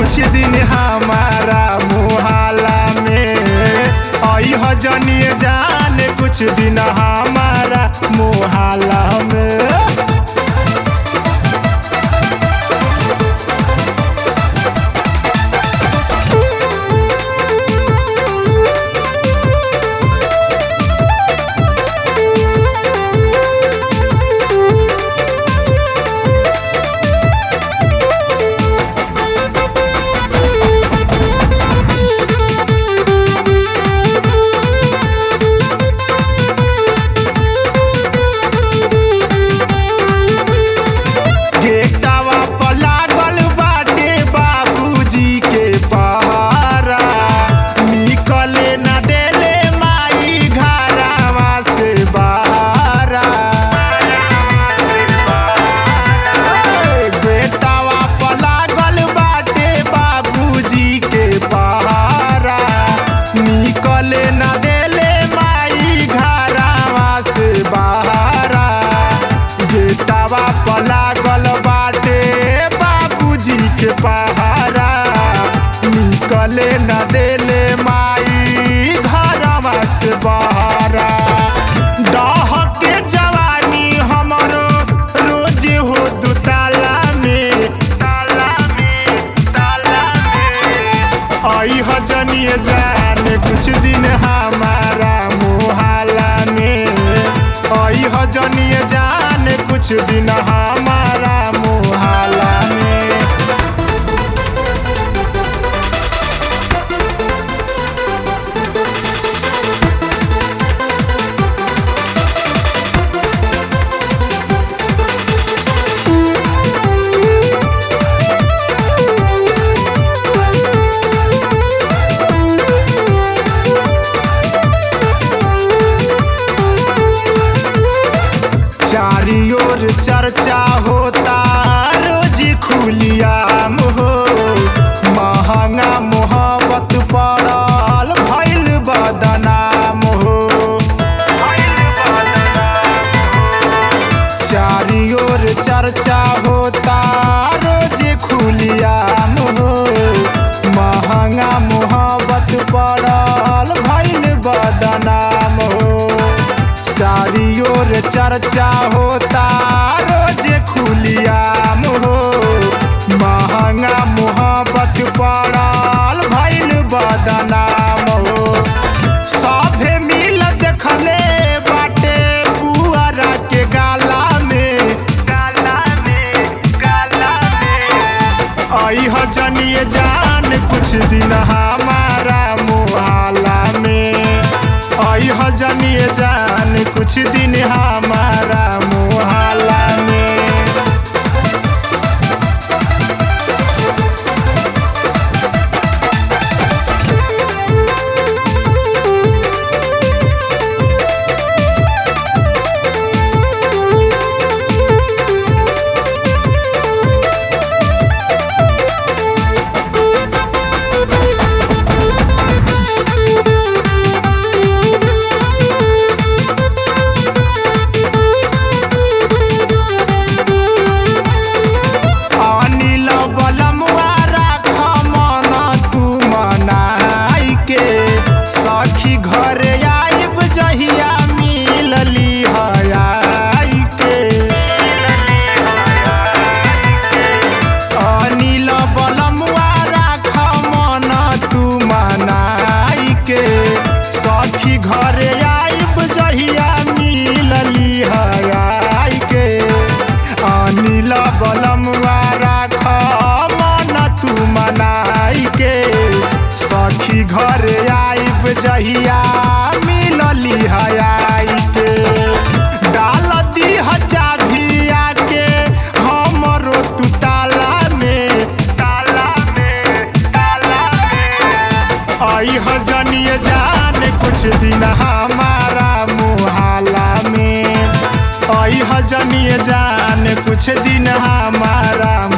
कुछ दिन हमारा मुहाला में आई ह जनिए जान कुछ दिन हमारा मुहाला में गेटवा पर लागल बाटे बाबूजी के पहरा निकले न देले माई घरवा से बहरा गेटवा पर लागल बाटे बाबूजी के पहरा निकले न देले माई घरवा से बहरा गेटवा पर लागल बाटे बाबूजी के पहारा निकले न देले माई घरवा से बहरा दह के जवानी हमरो रोज हो दुताला में ताला में ताला में आई ह जनिए जान कुछ दिन हमारा मुहाला में आई ह जनिए जान कुछ दिन हमारा मुहाला में चारी ओर चर्चा होता रोज खुलियाम हो महंगा मोहब्बत पड़ल भैल बदनाम हो चारी ओर चर्चा होता रोज खुलियाम हो महंगा मोहब्बत पड़ल भैल बदनाम हो चारी ओर चर्चा होता रोज खुलियाम हो महंगा मोहब्बत पड़ल भैल बदनाम हो सभे मिल देखले बाटे पुअरा के गाला में गाला में गाला में आई ह जनिए जान कुछ दिन हमारा मुहाला में आई ह जनिए जान कुछ दिन हमारा मुहाला में अनिल बलमुआ राख मन तू मनाई के सखी घरे आइब जहिया मिलली हयाई के अनिल बलमुआ राख मन तू मनाई के सखी घरे आइब जहिया मिलली हयाई के अनिल बलमुआ राख मन तू मनाई के सखी घरे आइब जहिया मिलली हयाई के डाल दी चाभिया के हमरो तू ताला में ताला में ताला में आई ह जनिए जान कुछ दिन हमारा मुहाला में आई ह जनिए जान कुछ दिन हमारा